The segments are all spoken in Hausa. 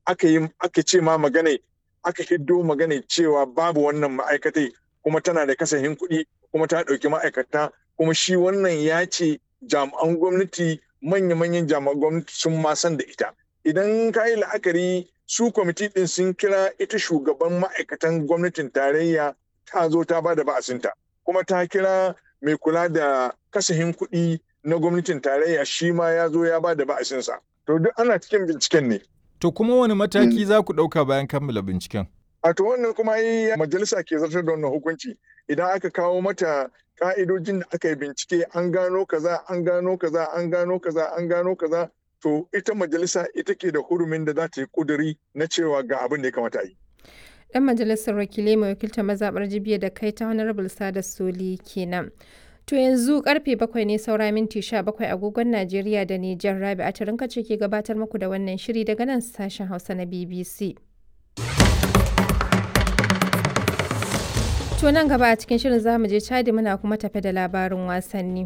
aka yi aka ce ma magana aka hiddo magana cewa babu wannan ma'aikatai kuma tana da kasafin kuɗi kuma ta ɗauki ma'aikata kuma shi wannan ya ce jami'an gwamnati manya-manyan jami'an gwamnati sun ma san da ita idan ka yi la'akari su kwamiti ɗin sun kira ita shugaban ma'aikatan gwamnatin tarayya ta zo ta ba da ba'asinta kuma ta kira mai kula da kasafin kuɗi na gwamnatin tarayya shi ma ya zo ya ba da ba'asinsa to duk ana cikin binciken ne To kuma wani mataki za ku ɗauka bayan kammala binciken? a to wannan kuma yi majalisa ke zartar da wannan hukunci idan aka kawo mata ka'idojin da aka yi bincike an gano kaza an gano kaza an gano kaza an gano kaza to ita majalisa ita ke da hurumin da za ta yi kuduri na cewa ga abin da ya kamata a yi Dan majalisar wakilai mai wakiltar mazaɓar jibiya da kai ta Honorable Sada Soli kenan. To yanzu karfe bakwai ne saura minti sha bakwai agogon Najeriya da Nijar Rabi a tarinka ce ke gabatar muku da wannan shiri daga nan sashen Hausa na BBC. To nan gaba a cikin shirin zamu je Chadi muna kuma tafe da labarin wasanni.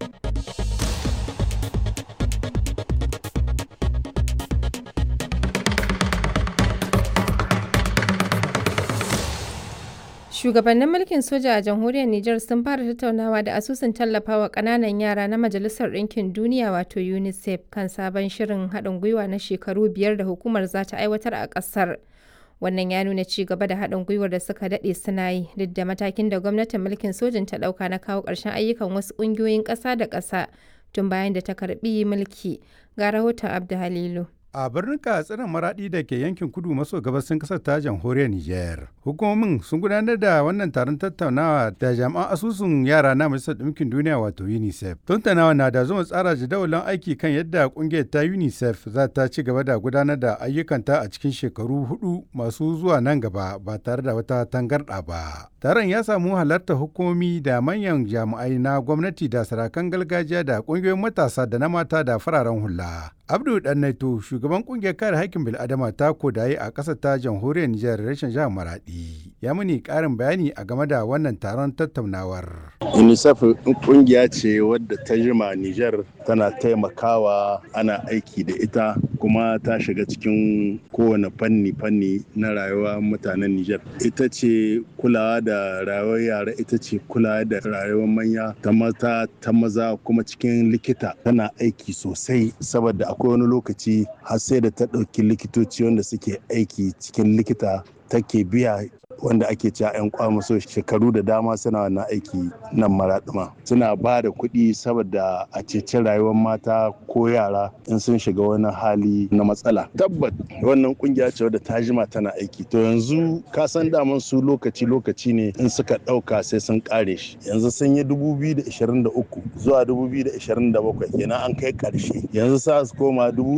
Shugabannin mulkin soja a jamhuriyar Nijar sun fara tattaunawa da asusun tallafawa ƙananan yara na Majalisar Ɗinkin Duniya wato UNICEF kan sabon shirin haɗin gwiwa na shekaru biyar da hukumar za ta aiwatar a ƙasar. Wannan ya nuna ci gaba da haɗin gwiwar da suka daɗe suna yi duk da matakin da gwamnatin mulkin sojin ta ɗauka na kawo ƙarshen ayyukan wasu ƙungiyoyin ƙasa da ƙasa tun bayan da ta karɓi mulki. Ga rahoton Abdu Halilu. A birnin Katsina Maraɗi da ke yankin kudu maso gabasin ƙasar ta jamhuriyar Nijar. Hukumomin sun gudanar da wannan taron tattaunawa da jami'an asusun yara na Majalisar Ɗinkin Duniya wato UNICEF. Tattaunawa na da zuma tsara jadawalin aiki kan yadda ƙungiyar ta UNICEF za ta ci gaba da gudanar da ayyukanta a cikin shekaru hudu masu zuwa nan gaba ba tare da wata tangarɗa ba. Taron ya samu halartar hukumomi da manyan jami'ai na gwamnati da sarakan gargajiya da ƙungiyoyin matasa da na mata da fararen hula. Abdu Dannaito shugaban kungiyar kare haƙƙin bil'adama ta kodaye a ƙasar ta jamhuriyar Nijar rashin jihar Maradi ya muni ƙarin bayani a game da wannan taron tattaunawar. UNICEF kungiya ce wadda ta jima Nijar tana taimakawa ana aiki da ita kuma ta shiga cikin kowane fanni-fanni na rayuwa mutanen Nijar. Ita ce kulawa da rayuwar yara ita ce kulawa da rayuwar manya ta mata ta maza kuma cikin likita tana aiki sosai saboda akwai wani lokaci har sai da ta ɗauki likitoci wanda suke aiki cikin likita take biya wanda ake cewa 'yan kwamaso shekaru da dama suna wannan aiki nan maraɗuma suna ba da kuɗi saboda a ceci rayuwar mata ko yara in sun shiga wani hali na matsala tabbat wannan kungiya ce wadda ta jima tana aiki to yanzu ka san daman su lokaci lokaci ne in suka ɗauka sai sun ƙare shi yanzu sun yi 2023 zuwa 2027 kenan an kai ƙarshe yanzu sa su koma